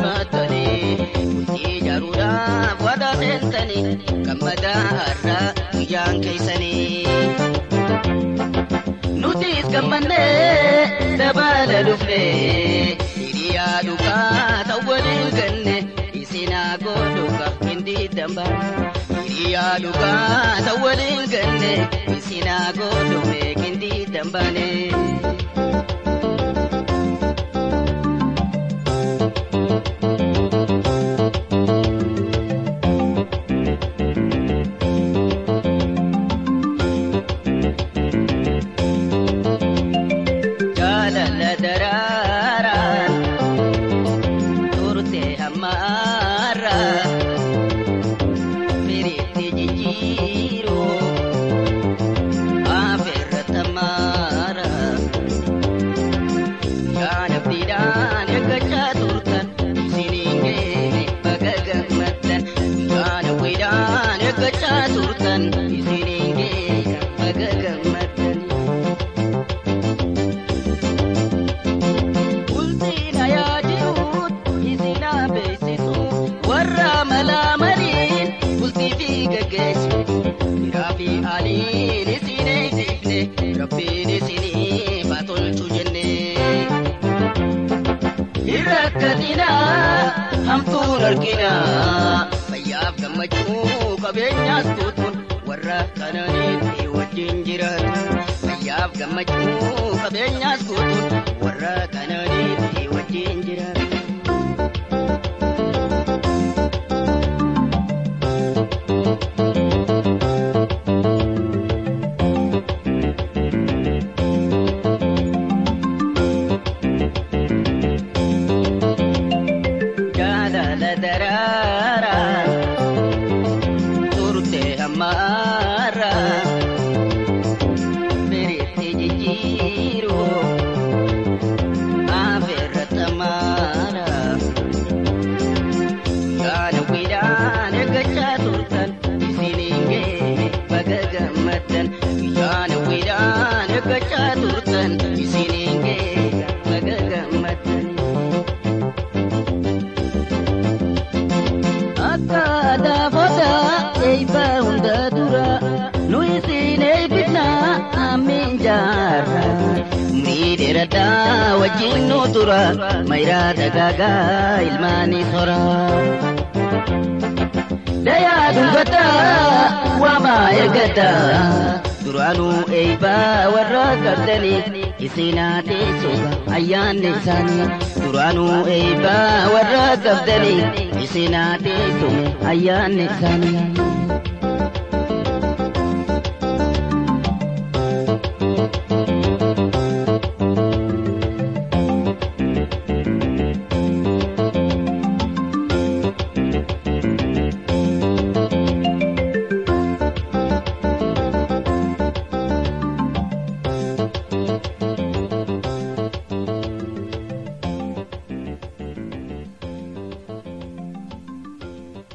murattanii bultii ijaaruudhaaf waadaa seentanii gammadaa har'aa guyyaan keessanii. Nutis gammannee dabala dhufnee hiriyaa dhugaa ta'u waliin ganne isinaa godhuka hindi damba. Hiriyaa dhugaa ta'u waliin ganne isinaa godhume hindi dambane. Jaalala daraaraan turte hammaarraa firiitti jijjiiruu afeerra tamaara yaada abdiidhaan eeggachaa turtan isiniin geene baga gammaddan yaada abdiidhaan eeggachaa turtan isiniin geene baga gammaddan. Bultiin ayaa jiruut isinaa beeksisu warra malaa maliin bultii fi gaggeessu. Dhiiraa fi aliin isin eegsifne rabbiin isinii baatolchu jenne. Hirrakkatinaa hamtuun arginaa fayyaaf gammachuu qabeenyaas guutuun warra kananiitti wajjin jiraatu. Fayyaaf gammachuu qabeenyaas guutuun warra kananiitti wajjin jiraatu. Jaalala daraaraa turte hammaarraa firiitti jijjiiruu afeerra tamaara yaada hawwiidhaan eeggachaa turtan isiniin geene baga gammaddan yaada hawwiidhaan eeggachaa turtan isiniin geene baga gammaddan. Akka daafota eebba hunda dura nu isin eebbifna amiin jaarra. Umrii dheeradhaa wajjin nu tura mayiraa dagaagaa ilmaanii sora. Dayaa dubbataa waamaa ergataa duraanuu eebbaa warra qabdanii isinaa teessuuba ayyaanni isaanii. Duraanuu eebbaa warra qabdanii isinaa teessuume ayyaanni isaanii.